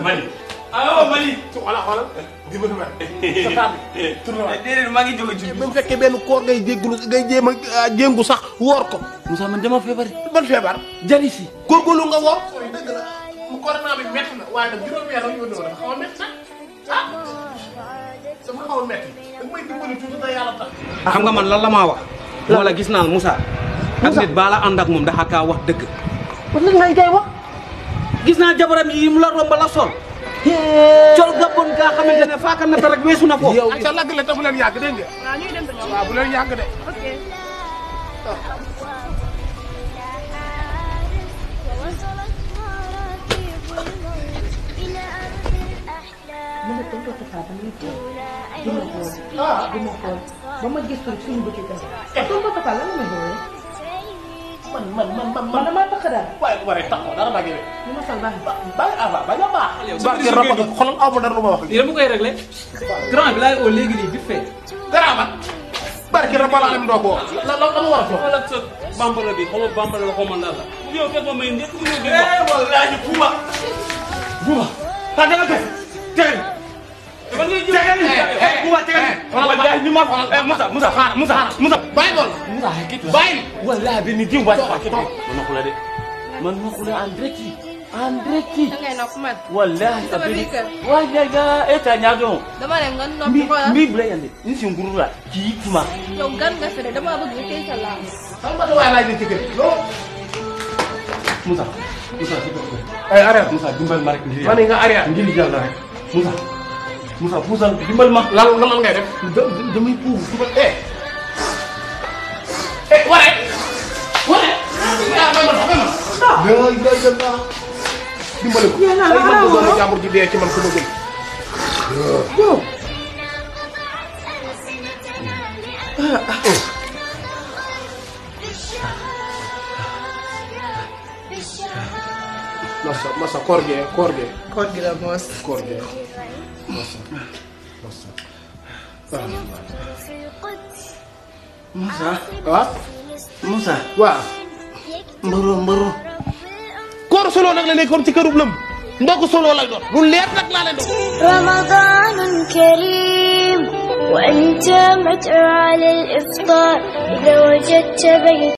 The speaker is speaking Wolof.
Mali. ah Mali. xoolal xoolal dimbali ma sa taat bi tourné waat déedéet maa ngi jóge ci ba mu fekkee benn koor ngay jéggulu ngay jéem a jéngu sax woor ko Moussa man dama feebar. ban feebar jari si. góorgóorlu nga woor dëgg la mu corona bi métti na waaye nag juróom weer ak yónni dafa xaw a métti nag ah dafa xaw a métti da may dimbali tuuti te yàlla tax xam nga man lan la maa wax. wala gis naa Moussa. ak nit baa la ànd ak moom daxa kaa wax dëgg. kon nag ngay wax gis naa jabaram yi mu la romb la sol. col gabon gaa xamante ne faaka nata rek weesu na foofu. yow ca lagg la te bu leen yàgg dégg nga waaw ñuy dem ba ñoom. waaw bu leen yàgg de ok. ووصلت مراكب الموت إلى أرض الأحلام mu ne tonton Tafa ba muy xool أولى di ma xool di ma xool ba ma gis ko suñu bëccëg tam tonton Tafa lan la ma xoolee man man man man man damaa tax daal waaye bu waree taxaw dara bàggee rek li ma sol baax na. bàyyi ah waaw bañ a baax sa barke biir rab liggéey xoolal aw ma dara lu ma wax lii dama koy réglé. grand bi laay oo léegi nii vite fait. dara ba barke rab la am doo ko wax la la la ma war a wax xoolal sa bambara bi xoolal bambara la xaw ma lan la. yow fekk ma may ndekk mu ñëw di wax. eh wallaahi buuba buuba ta danga def tey man ngay jël buuba tegal wallaahi ñu ma eh Moussa Moussa xaar Moussa Moussa bàyyi bool Moussa bàyyi wallaahi benn diw ba taxaw kii man na xula de man na xula en direct en direct da ngay nopp man. wallaahi Sama biir kër. wallaahi ga eta ñaadon dama ne nga mbi noppi xoolal. mbi bula yande ni si nguru la kii kuma yow gan nga fi de dama bëgg nga téye sa laam. xam nga waaye laaj na ci kër loolu Moussa Moussa si bopp ay arrêt Moussa dimbal ma rek ngir ma ne nga arrêt ngir yàlla rek Moussa Moussa puusal dimbal ma lan lan lan ngay def damay puus dugal eh eh waree waree yaa may ma may ma lay lay lay la dimbale ko ay man ko doomu jàmbur ji dee ci man ko ma gën masa masa koor gee koor gee koor gi la moos. koor gee masa masa في القدس Moussa waaw Moussa waaw mbaro mbaro koor solo nag la nekkoon ci kërub lëm ndog solo lay doon lu leer nag laa leen doon رمضان كريم وأنت مدعو على الإفطار إذا وجدت بيت